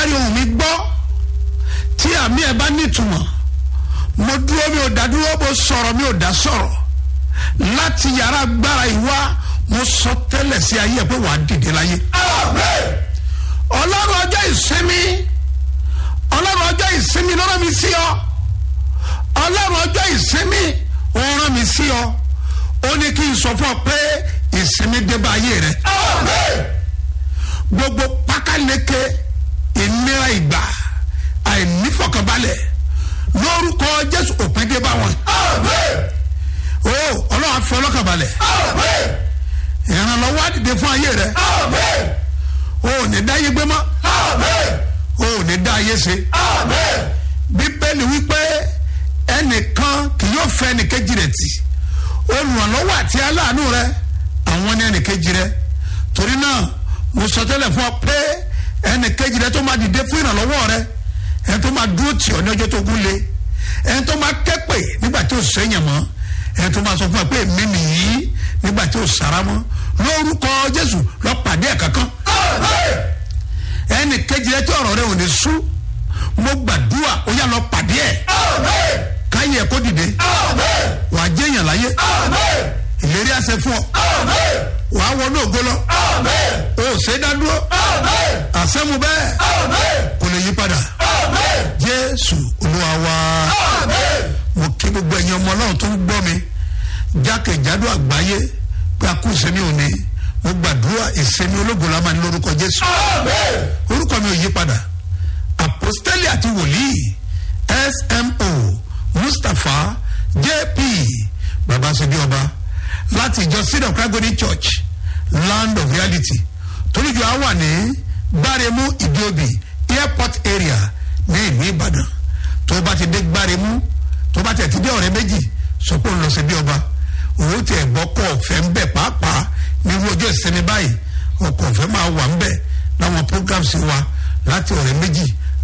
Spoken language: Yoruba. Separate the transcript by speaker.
Speaker 1: rí ohun mi gbọ́ tí àmì ẹ̀ bá nítumọ̀ mo dúró mi ò dá dúró mo sọ̀rọ̀ mi ò dá sọ̀rọ̀ láti yàrá agbára ìwá mo sọ tẹ́lẹ̀ sí ayé ẹ̀ pé wàá dìde láyé. ọlọ́run ọjọ́ ìsinmi ọlọ́run ọjọ́ ìsinmi ló rán mi sí ọ ọlọ́run ọjọ́ ìsinmi ó rán mi sí ọ ó ní kí n sọ fún ọ pé ìsinmi dé bá ayé rẹ. gbogbo pákáleke ìnira ìgbà àìnífọ̀kànbalẹ̀ lórúkọ jésù òpin dé bá wọn. o ọlọ́run afẹ́ ọlọ́kànbalẹ̀ ìrànlọ́wọ́ àdìde fún ayé rẹ o ò ní dá ayé gbé mọ́ o ò ní dá ayé ṣe bíbélì wípé ẹnìkan kì yóò fẹ́ ẹnìkejì rẹ̀ tì olùrànlọ́wọ́ àti aláàánú rẹ àwọn ní ẹnìkejì rẹ torí náà mo sọ tẹ́lẹ̀ fún ọ pé ẹnìkejì rẹ tó máa dìde fún ìrànlọ́wọ́ rẹ ẹni tó máa dúró tì ọ́ ní ọjọ́ tó gún lé ẹni tó máa kẹ́pè nígbà tí ó sẹ́yìn mọ́ ẹni tó máa sọ fún ẹ pé èmi nìyí nígbà tí ó sara mọ́ lórúkọ jésù lọ pàdé ẹ̀ kankan ẹnì kejì rẹ tí ọ̀rọ̀ rẹ ò ní sú mo gbàdúrà ó yà lọ pàdé ẹ̀ káyé ẹ̀ kó dìde wàá jẹ́yàn láyé ìlérí àṣẹ fún ọ wàá wọnú ògo lọ o ò ṣe é dádúró àṣẹmu bẹ́ẹ̀ kò lè yí padà jésù olúwa wa mo kí gbogbo ẹ̀yin ọmọ ọlọ́run tó ń gbọ́ mi jákèjádò àgbáyé pé a kú ìsẹ́mi òní mo gbàdúrà ìsẹ́mi ológun la máa ní lórúkọ jésù orúkọ mi ò yí padà apostoli àti wòlíì smo mustapha jp babasobi ọba láti ìjọ seed of christ church land of reality toríjọ á wà ní gbáremú ìdíòbí airport area ní ìlú ìbàdàn tó bá ti dé gbáremú tó bá tẹ̀ ti dé ọ̀rẹ́ méjì sọ pé òun lọ sí bí ọba òun tiẹ̀ gbọ́ kọ́ ọ̀fẹ́ ń bẹ̀ pàápàá nírú ọjọ́ ìsinmi báyìí ọkọ̀ ọ̀fẹ́ máa wà ń bẹ̀ láwọn programs wa láti ọ̀rẹ́ méjì